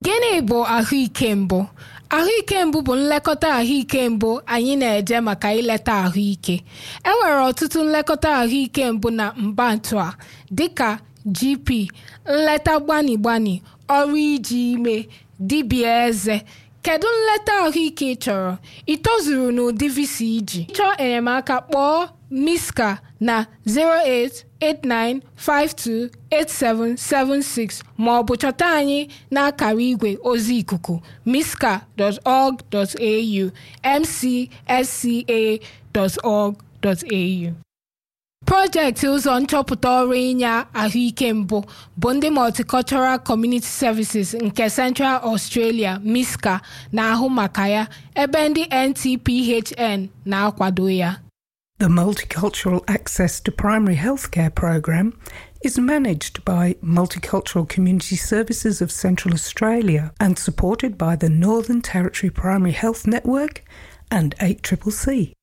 Gịnị bụ ahụike mbụ? Ahụike mbụ bụ nlekọta ahụike mbụ anyị na-eje maka ileta ahụike. E nwere ọtụtụ nlekọta ahụike mbụ na mbantu a dịka GP, nleta gbani gbani, ọrụ iji ime, dibịa eze. Kedu nleta ahụike ị chọrọ? Ị tozuru n'ụdị visa iji? Chọọ enyemaka kpọọ Miska na 089528776 ma ọ bụ chọta anyị n'akara igwe ozi ikuku miska.org.au mcsca.org.au Projekti ụzọ nchọpụta ọrụ inye ahụike mbụ bụ ndị Multicultural Community Services nke Central Australia MISCA na-ahụ maka ya ebe ndị NTPHN na-akwado ya. The Multicultural Access to Primary Healthcare program is managed by Multicultural Community Services of Central Australia and supported by the Northern Territory Primary Health Network and 8CCC.